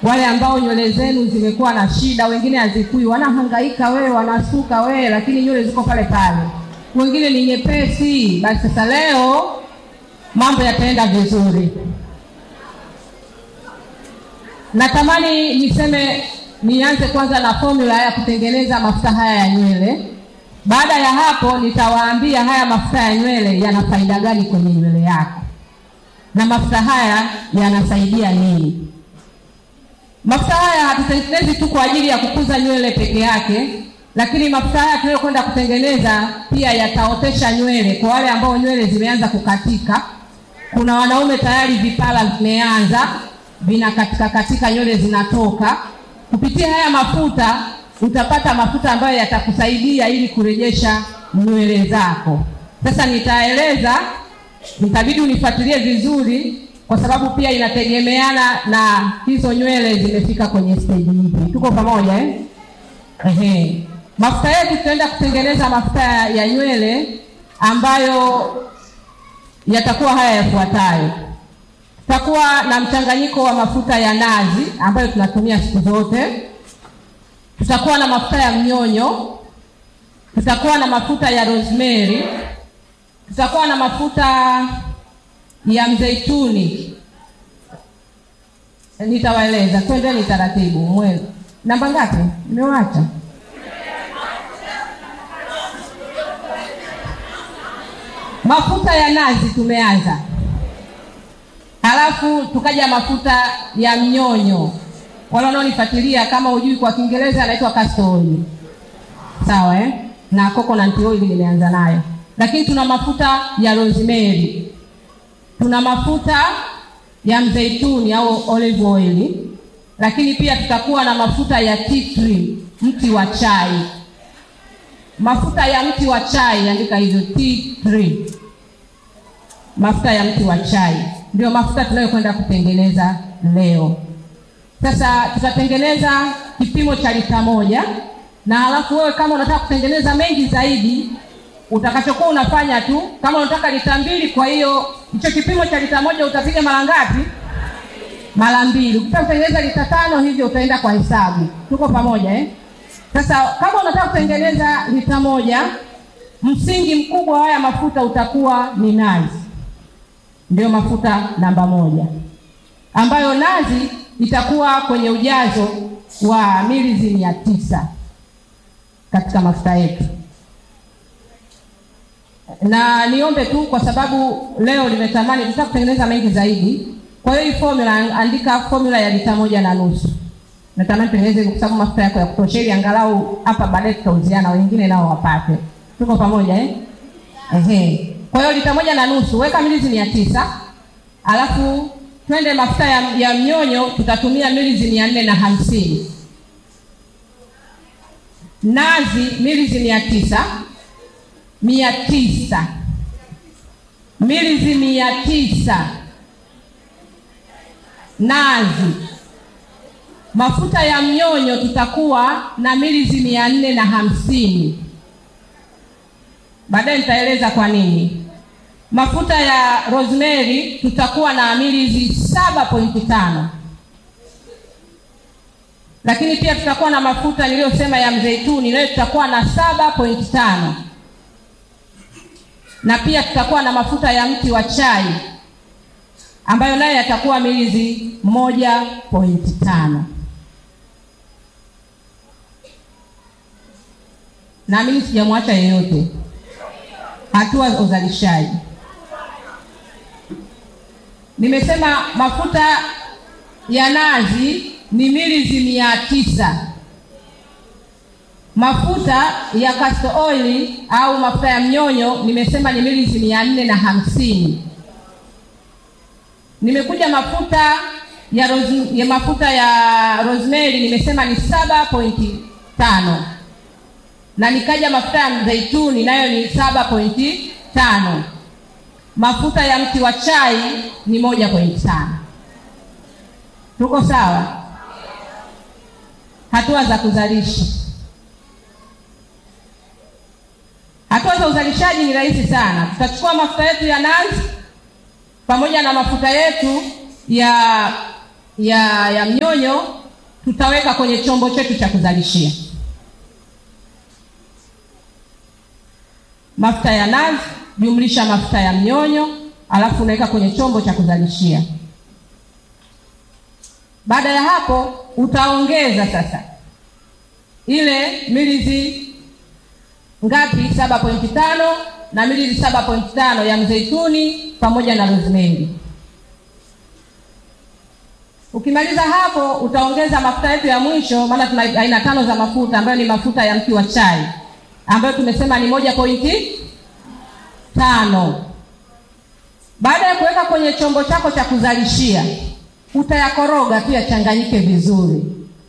wale ambao nywele zenu zimekuwa na shida, wengine hazikui, wanahangaika wewe, wanasuka wewe, lakini nywele ziko pale pale, wengine ni nyepesi. Basi sasa leo mambo yataenda vizuri. Natamani niseme nianze kwanza na formula ya kutengeneza mafuta haya ya nywele. Baada ya hapo, nitawaambia haya mafuta ya nywele yana faida gani kwenye nywele yako na mafuta haya yanasaidia nini. Mafuta haya hatutengenezi tu kwa ajili ya kukuza nywele peke yake, lakini mafuta haya tunayokwenda kutengeneza pia yataotesha nywele kwa wale ambao nywele zimeanza kukatika. Kuna wanaume tayari vipara vimeanza vinakatika katika, nywele zinatoka. Kupitia haya mafuta utapata mafuta ambayo yatakusaidia ili kurejesha nywele zako. Sasa nitaeleza, nitabidi unifuatilie vizuri kwa sababu pia inategemeana na hizo nywele zimefika kwenye stage ipi. Tuko pamoja eh? Ehe. Mafuta yetu tutaenda kutengeneza mafuta ya nywele ambayo yatakuwa haya yafuatayo. Tutakuwa na mchanganyiko wa mafuta ya nazi ambayo tunatumia siku zote. Tutakuwa na mafuta ya mnyonyo, tutakuwa na mafuta ya rosemary, tutakuwa na mafuta ya mzeituni. Nitawaeleza, twendeni taratibu. Mwezi namba ngapi? Nimewacha mafuta ya nazi tumeanza, halafu tukaja mafuta ya mnyonyo. Wale wanaonifuatilia kama hujui, kwa Kiingereza anaitwa castor oil, sawa eh? na coconut oil nimeanza nayo, lakini tuna mafuta ya rosemary tuna mafuta ya mzeituni au olive oil, lakini pia tutakuwa na mafuta ya tea tree, mti wa chai. Mafuta ya mti wa chai, andika hivyo, tea tree, mafuta ya mti wa chai ndio mafuta tunayokwenda kutengeneza leo. Sasa tutatengeneza kipimo cha lita moja, na halafu wewe kama unataka kutengeneza mengi zaidi utakachokuwa unafanya tu, kama unataka lita mbili, kwa hiyo hicho kipimo cha lita moja utapiga mara ngapi? Mara mbili. Ukitaka kutengeneza lita tano hivyo utaenda kwa hesabu. Tuko pamoja eh? Sasa kama unataka kutengeneza lita moja, msingi mkubwa wa haya mafuta utakuwa ni nazi, ndio mafuta namba moja, ambayo nazi itakuwa kwenye ujazo wa milizi mia tisa katika mafuta yetu na niombe tu kwa sababu leo nimetamani tutaka kutengeneza mengi zaidi. Kwa hiyo hii formula, andika formula ya lita moja na nusu. Natamani tutengeneze kwa sababu mafuta yako ya kutosha, ili angalau hapa baadaye tutauziana, wengine nao wapate. Tuko pamoja eh? Ehe. Kwa hiyo lita moja na nusu, weka milizi mia tisa alafu twende mafuta ya, ya mnyonyo tutatumia milizi mia nne na hamsini nazi milizi mia tisa mia tisa milizi mia tisa nazi. Mafuta ya mnyonyo tutakuwa na milizi mia nne na hamsini. Baadaye nitaeleza kwa nini. Mafuta ya rosemary tutakuwa na milizi saba pointi tano, lakini pia tutakuwa na mafuta niliyosema ya mzeituni nayo tutakuwa na saba pointi tano na pia tutakuwa na mafuta ya mti wa chai ambayo nayo yatakuwa milizi moja pointi tano. Naamini sijamwacha yeyote. Hatua za uzalishaji, nimesema mafuta ya nazi ni milizi mia tisa mafuta ya castor oil au mafuta ya mnyonyo nimesema ni milizi mia nne na hamsini. Nimekuja mafuta ya, rose, ya mafuta ya rosemary nimesema ni saba pointi tano na nikaja mafuta ya mzeituni nayo ni saba pointi tano. Mafuta ya mti wa chai ni moja pointi tano. Tuko sawa? Hatua za kuzalisha Hatua za uzalishaji ni rahisi sana. Tutachukua mafuta yetu ya nazi pamoja na mafuta yetu ya ya ya mnyonyo tutaweka kwenye chombo chetu cha kuzalishia. Mafuta ya nazi jumlisha mafuta ya mnyonyo, alafu unaweka kwenye chombo cha kuzalishia. Baada ya hapo utaongeza sasa ile milizi ngapi? saba pointi tano na milizi saba pointi tano ya mzeituni pamoja na rosemary. Ukimaliza hapo utaongeza mafuta yetu ya mwisho, maana tuna aina tano za mafuta ambayo ni mafuta ya mti wa chai ambayo tumesema ni moja pointi tano. Baada ya kuweka kwenye chombo chako cha kuzalishia, utayakoroga tu yachanganyike vizuri,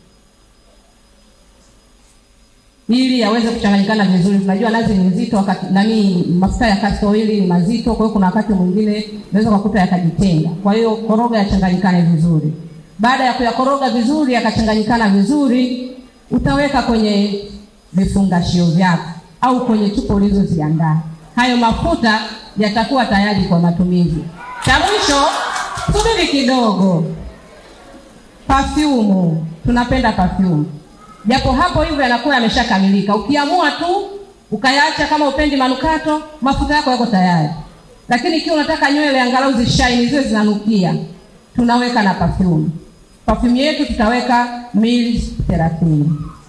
ili yaweze kuchanganyikana vizuri. Tunajua nazi ni nzito, wakati nani, mafuta ya castor oil ni mazito, kwa hiyo kuna wakati mwingine unaweza kukuta yakajitenga. Kwa hiyo koroga yachanganyikane vizuri. Baada ya kuyakoroga vizuri yakachanganyikana vizuri, utaweka kwenye vifungashio vyako au kwenye chupa ulizoziandaa. Hayo mafuta yatakuwa tayari kwa matumizi. Cha mwisho, subiri kidogo, perfume. Tunapenda perfume, japo hapo hivyo yanakuwa yameshakamilika. Ukiamua tu ukayaacha, kama upendi manukato, mafuta yako yako tayari. Lakini ikiwa unataka nywele angalau zishaini, ziwe zinanukia, tunaweka na perfume. Perfume yetu tutaweka mili thelathini.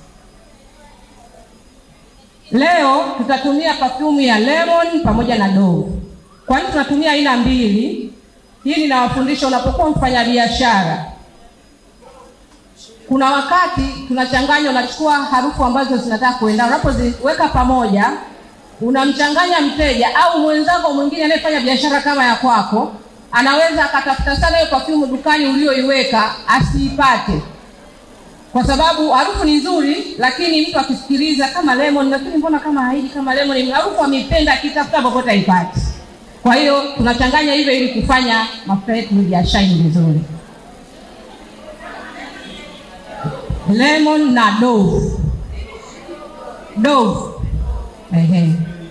Leo tutatumia perfume ya lemon pamoja na dove. Kwa nini tunatumia aina mbili? Hii ninawafundisha, unapokuwa mfanyabiashara, kuna wakati tunachanganya, unachukua harufu ambazo zinataka kuendana, unapoziweka pamoja, unamchanganya mteja au mwenzako mwingine anayefanya biashara kama ya kwako, anaweza akatafuta sana hiyo perfume dukani ulioiweka asiipate kwa sababu harufu ni nzuri, lakini mtu akisikiliza kama lemon, lakini mbona kama haiji kama lemon, harufu ameipenda, akitafuta popote haipati. Kwa hiyo tunachanganya hivyo ili kufanya mafuta yetu ya shine vizuri. Lemon na dove. Dove. Ehe.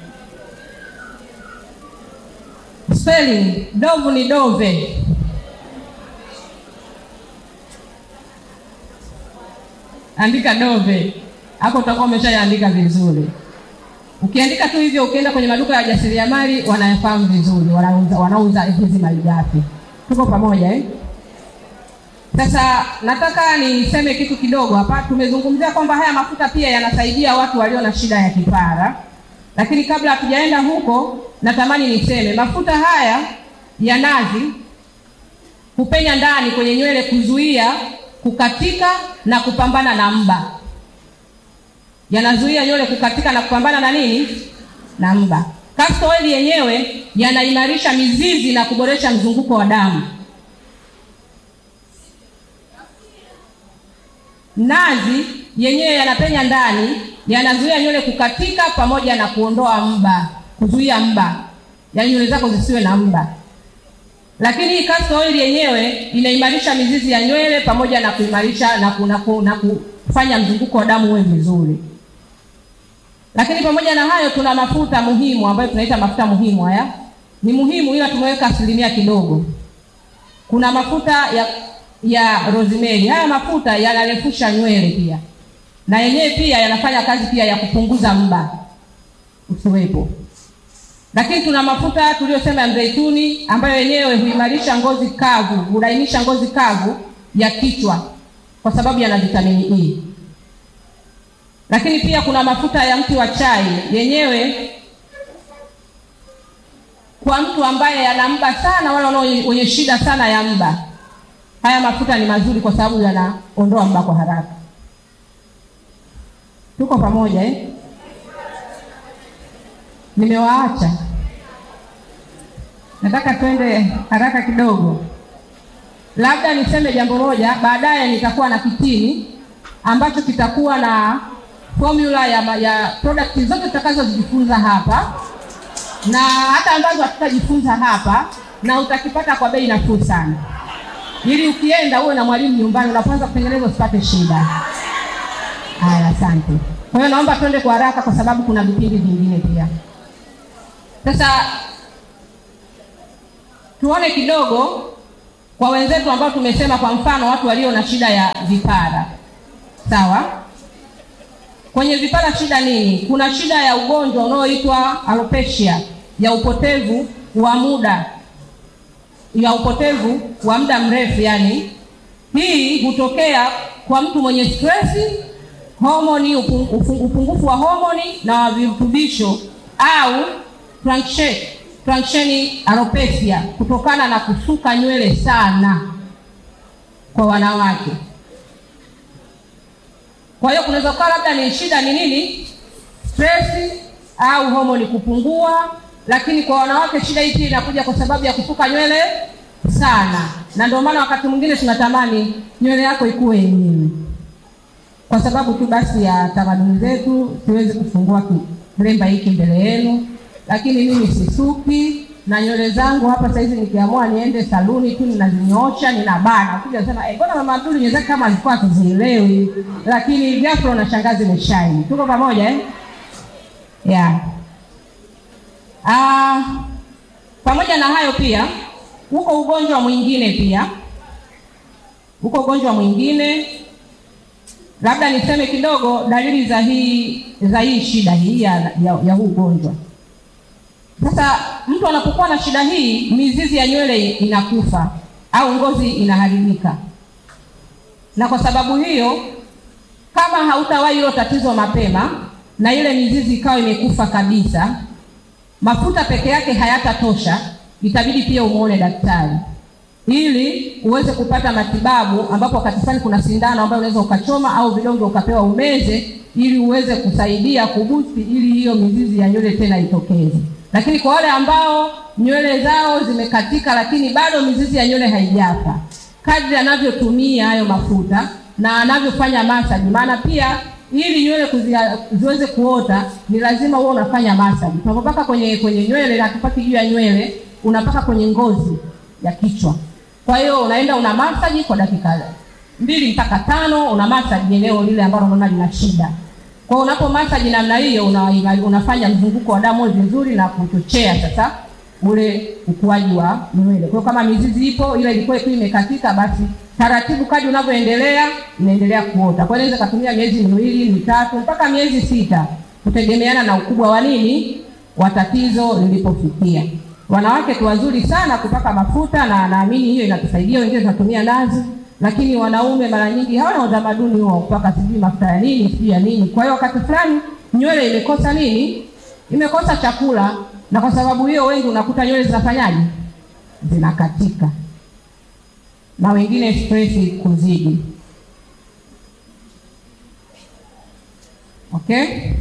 Spelling, dove ni dove. Andika dove hapo, utakuwa umeshaandika vizuri. Ukiandika tu hivyo, ukienda kwenye maduka ya wajasiriamali wanayafahamu vizuri, wanauza wanauza hizi malighafi. Tuko pamoja eh? Sasa nataka niseme kitu kidogo hapa. Tumezungumzia kwamba haya mafuta pia yanasaidia watu walio na shida ya kipara, lakini kabla hatujaenda huko, natamani niseme mafuta haya ya nazi hupenya ndani kwenye nywele kuzuia kukatika na kupambana na mba. Yanazuia nywele kukatika na kupambana na nini? Na mba. Castor oil yenyewe yanaimarisha mizizi na kuboresha mzunguko wa damu. Nazi yenyewe yanapenya ndani, yanazuia nywele kukatika pamoja na kuondoa mba, kuzuia mba, yaani nywele zako zisiwe na mba lakini hii castor oil yenyewe inaimarisha mizizi ya nywele pamoja na kuimarisha na, ku, na, ku, na kufanya mzunguko wa damu uwe vizuri. Lakini pamoja na hayo, tuna mafuta muhimu ambayo tunaita mafuta muhimu. Haya ni muhimu, ila tumeweka asilimia kidogo. Kuna mafuta ya ya rosemary. Haya mafuta yanarefusha nywele pia, na yenyewe pia yanafanya kazi pia ya kupunguza mba usiwepo lakini tuna mafuta tuliyosema ya mzeituni ambayo yenyewe huimarisha ngozi kavu, hulainisha ngozi kavu ya kichwa kwa sababu yana vitamini E. Lakini pia kuna mafuta ya mti wa chai yenyewe kwa mtu ambaye ana mba sana, wale wenye shida sana ya mba, haya mafuta ni mazuri kwa sababu yanaondoa mba kwa haraka. Tuko pamoja eh? Nimewaacha, nataka twende haraka kidogo. Labda niseme jambo moja, baadaye nitakuwa na kitini ambacho kitakuwa na formula ya, ya product zote tutakazojifunza hapa na hata ambazo hatutajifunza hapa, na utakipata kwa bei nafuu sana, ili ukienda uwe na mwalimu nyumbani, unapoanza kutengeneza usipate shida. Haya, asante. Kwa hiyo naomba twende kwa haraka, kwa sababu kuna vipindi vingine pia. Sasa tuone kidogo kwa wenzetu ambao tumesema, kwa mfano watu walio na shida ya vipara, sawa. Kwenye vipara shida nini? Kuna shida ya ugonjwa unaoitwa alopecia ya upotevu wa muda ya upotevu wa muda mrefu. Yani hii hutokea kwa mtu mwenye stresi, homoni, upungufu wa homoni na virutubisho au truncation alopecia kutokana na kusuka nywele sana kwa wanawake. Kwa hiyo kunaweza kuwa labda ni shida ni nini, stress au homoni kupungua, lakini kwa wanawake shida hii inakuja kwa sababu ya kusuka nywele sana, na ndio maana wakati mwingine tunatamani nywele yako ikuwe yenyewe, kwa sababu tu basi ya tamaduni zetu. Siwezi kufungua kilemba hiki mbele yenu, lakini mimi sisuki na nywele zangu hapa saizi, nikiamua niende saluni tu ninazinyoosha, ninabana. Ukija sema eh, mbona mama Abduli nywele zake kama alikuwa akizielewi, lakini ghafla unashangaa zimeshine. Tuko pamoja eh? Yeah. Ah, pamoja na hayo pia huko ugonjwa mwingine pia huko ugonjwa mwingine, labda niseme kidogo dalili za hii za hii shida hii ya, ya, ya huu ugonjwa. Sasa mtu anapokuwa na shida hii, mizizi ya nywele inakufa au ngozi inaharibika, na kwa sababu hiyo, kama hautawahi hilo tatizo mapema na ile mizizi ikawa imekufa kabisa, mafuta peke yake hayatatosha, itabidi pia umuone daktari ili uweze kupata matibabu, ambapo wakati fulani kuna sindano ambayo unaweza ukachoma au vidonge ukapewa umeze, ili uweze kusaidia kubusti, ili hiyo mizizi ya nywele tena itokeze. Lakini kwa wale ambao nywele zao zimekatika, lakini bado mizizi ya nywele haijafa, kadri anavyotumia hayo mafuta na anavyofanya masaji, maana pia ili nywele ziweze kuota ni lazima uwe unafanya masaji. Tunapopaka kwenye kwenye nywele na tupaki juu ya nywele, unapaka kwenye ngozi ya kichwa. Kwa hiyo unaenda una masaji kwa dakika mbili mpaka tano, una masaji eneo lile ambalo unaona lina shida. Kwa hiyo unapo masaji namna hiyo, una, unafanya mzunguko wa damu vizuri na kuchochea sasa ule ukuaji wa nywele. Kwa hiyo kama mizizi ipo ile ilikuwa tu imekatika, basi taratibu kadri unavyoendelea inaendelea kuota. Kwa hiyo inaweza kutumia miezi miwili mitatu mpaka miezi sita kutegemeana na ukubwa wa nini wa tatizo lilipofikia. Wanawake tu wazuri sana kupaka mafuta na naamini hiyo inatusaidia, wengine tunatumia nazi, lakini wanaume mara nyingi hawana utamaduni huo kupaka sijui mafuta ya nini sijui ya nini. Kwa hiyo wakati fulani nywele imekosa nini, imekosa chakula, na kwa sababu hiyo wengi unakuta nywele zinafanyaje, zinakatika na wengine stress kuzidi. Okay,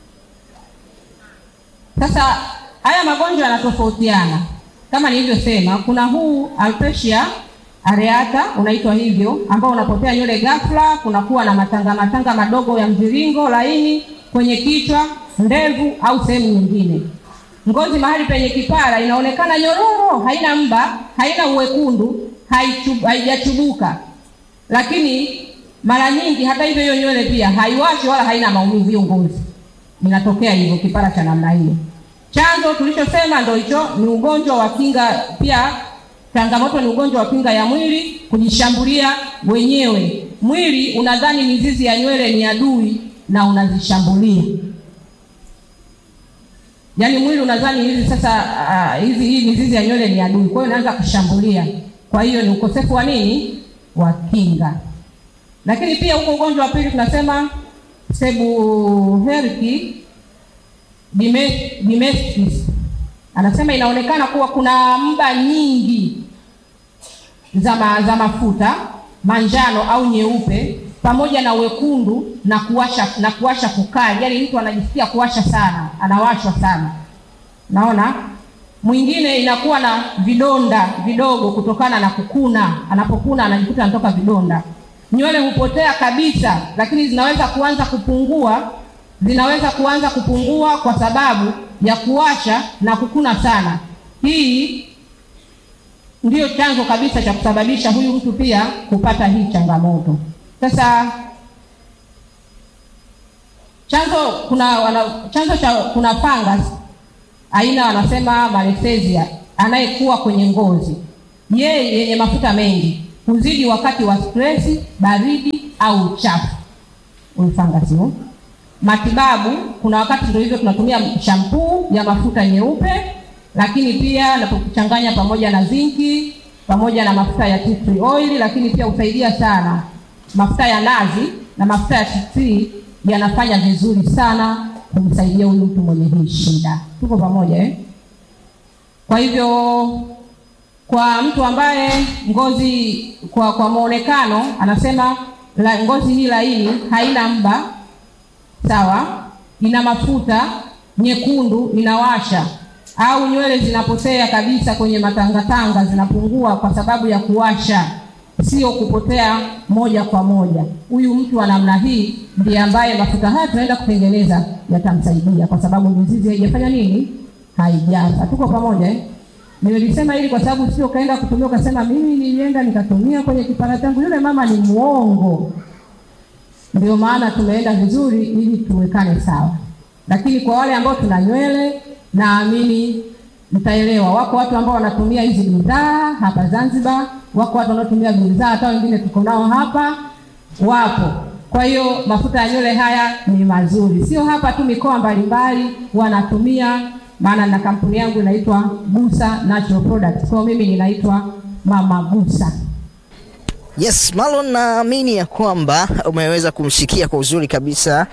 sasa haya magonjwa yanatofautiana kama nilivyosema. Kuna huu alopecia areata unaitwa hivyo, ambao unapotea nywele ghafla, kunakuwa na matanga matanga madogo ya mviringo laini kwenye kichwa, ndevu au sehemu nyingine. Ngozi mahali penye kipara inaonekana nyororo, haina mba, haina uwekundu, haijachubuka, lakini mara nyingi hata hivyo, hiyo nywele pia haiwashi wala haina maumivu. Hiyo ngozi inatokea hivyo, kipara cha namna hiyo. Chanzo tulichosema ndio hicho, ni ugonjwa wa kinga. Pia changamoto ni ugonjwa wa kinga ya mwili kujishambulia wenyewe. Mwili unadhani mizizi ya nywele ni adui na unazishambulia. Yaani mwili unadhani hizi sasa, uh, hizi hii mizizi ya nywele ni adui, kwa hiyo inaanza kushambulia. Kwa hiyo ni ukosefu wa nini, wa kinga. Lakini pia huko ugonjwa wa pili tunasema seborrheic dermatitis anasema inaonekana kuwa kuna mba nyingi za ma, za mafuta manjano au nyeupe pamoja na wekundu na kuwasha na kuwasha kukali, yaani mtu anajisikia kuwasha sana, anawashwa sana. Naona mwingine inakuwa na vidonda vidogo kutokana na kukuna, anapokuna anajikuta anatoka vidonda. Nywele hupotea kabisa, lakini zinaweza kuanza kupungua zinaweza kuanza kupungua kwa sababu ya kuwasha na kukuna sana. Hii ndiyo chanzo kabisa cha kusababisha huyu mtu pia kupata hii changamoto. Sasa chanzo kuna wana, chanzo cha kuna fungus aina wanasema Malassezia anayekuwa kwenye ngozi yeye yenye mafuta mengi huzidi wakati wa stresi, baridi au uchafu. Ulfangasi huo. Matibabu, kuna wakati ndio hivyo tunatumia shampuu ya mafuta nyeupe, lakini pia napokuchanganya pamoja na zinki pamoja na mafuta ya tea tree oil, lakini pia husaidia sana mafuta ya nazi na mafuta ya tea tree yanafanya vizuri sana kumsaidia huyu mtu mwenye hii shida. Tuko pamoja eh? Kwa hivyo kwa mtu ambaye ngozi kwa kwa muonekano anasema la, ngozi hii laini haina mba, sawa, ina mafuta nyekundu, inawasha au nywele zinapotea kabisa kwenye matangatanga, zinapungua kwa sababu ya kuwasha, sio kupotea moja kwa moja. Huyu mtu wa namna hii ndiye ambaye mafuta haya tunaenda kutengeneza yatamsaidia, kwa sababu mizizi haijafanya nini, haijafa. Tuko pamoja eh? Nimelisema hili kwa sababu sio kaenda kutumia ukasema mimi nilienda nikatumia kwenye kipara changu. Yule mama ni muongo. Ndio maana tumeenda vizuri ili tuwekane sawa, lakini kwa wale ambao tuna nywele, naamini mtaelewa. Wako watu ambao wanatumia hizi bidhaa hapa Zanzibar, wako watu wanaotumia bidhaa, hata wengine tuko nao hapa, wapo. Kwa hiyo mafuta ya nywele haya ni mazuri, sio hapa tu, mikoa mbalimbali wanatumia maana na kampuni yangu inaitwa Gusa Natural Products. Kwa mimi ninaitwa Mama Gusa. Yes, Marlon, naamini ya kwamba umeweza kumshikia kwa uzuri kabisa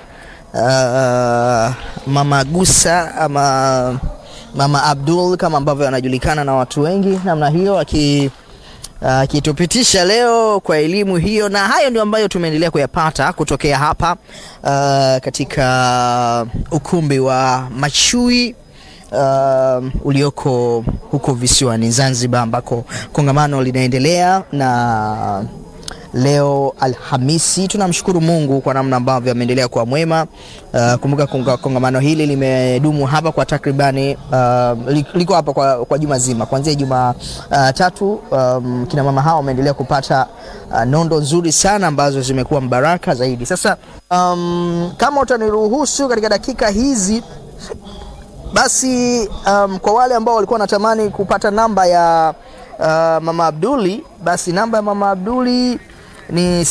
uh, Mama Gusa ama Mama Abdul kama ambavyo anajulikana na watu wengi namna hiyo aki akitupitisha uh, leo kwa elimu hiyo, na hayo ndio ambayo tumeendelea kuyapata kutokea hapa uh, katika ukumbi wa Machui uh, ulioko huko visiwani Zanzibar ambako kongamano linaendelea na leo Alhamisi. Tunamshukuru Mungu kwa namna ambavyo ameendelea kuwa mwema. Uh, kumbuka konga, kongamano hili limedumu hapa kwa takribani uh, liko hapa kwa, kwa juma zima kuanzia juma uh, tatu. Um, kina mama hao wameendelea kupata uh, nondo nzuri sana ambazo zimekuwa mbaraka zaidi. Sasa um, kama utaniruhusu katika dakika hizi basi um, kwa wale ambao walikuwa wanatamani kupata namba ya uh, Mama Abduli, basi namba ya Mama Abduli ni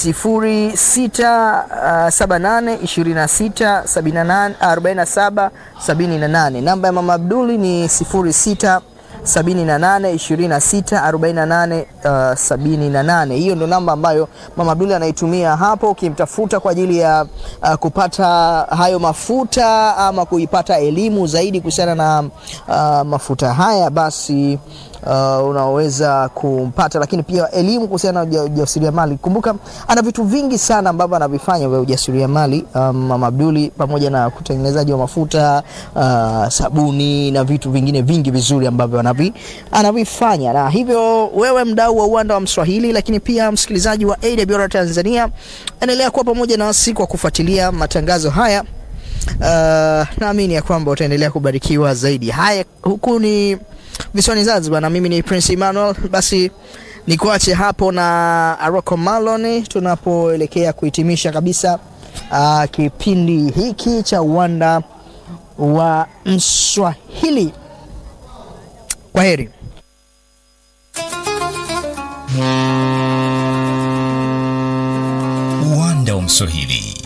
067826784778. Namba ya Mama Abduli ni 06 78 26 48 uh, 78. Hiyo ndo namba ambayo Mama Abduli anaitumia hapo ukimtafuta kwa ajili ya uh, kupata hayo mafuta ama kuipata elimu zaidi kuhusiana na uh, mafuta haya basi Uh, unaweza kumpata, lakini pia elimu kuhusiana na ujasiriamali. Kumbuka ana vitu vingi sana ambavyo anavifanya vya ujasiriamali um, Mama Abduli, pamoja na kutengenezaji wa mafuta uh, sabuni na vitu vingine vingi vizuri ambavyo anavi, anavifanya. Na hivyo wewe mdau wa uwanda wa Mswahili, lakini pia msikilizaji wa AWR Tanzania, endelea kuwa pamoja nasi kwa kufuatilia matangazo haya. Uh, naamini ya kwamba utaendelea kubarikiwa zaidi. Haya, huku ni visiwani Zanzibar na mimi ni Prince Emmanuel. Basi nikuache hapo na Aroko Malon tunapoelekea kuhitimisha kabisa uh, kipindi hiki cha uwanda wa Mswahili. Kwa heri. Uwanda wa Mswahili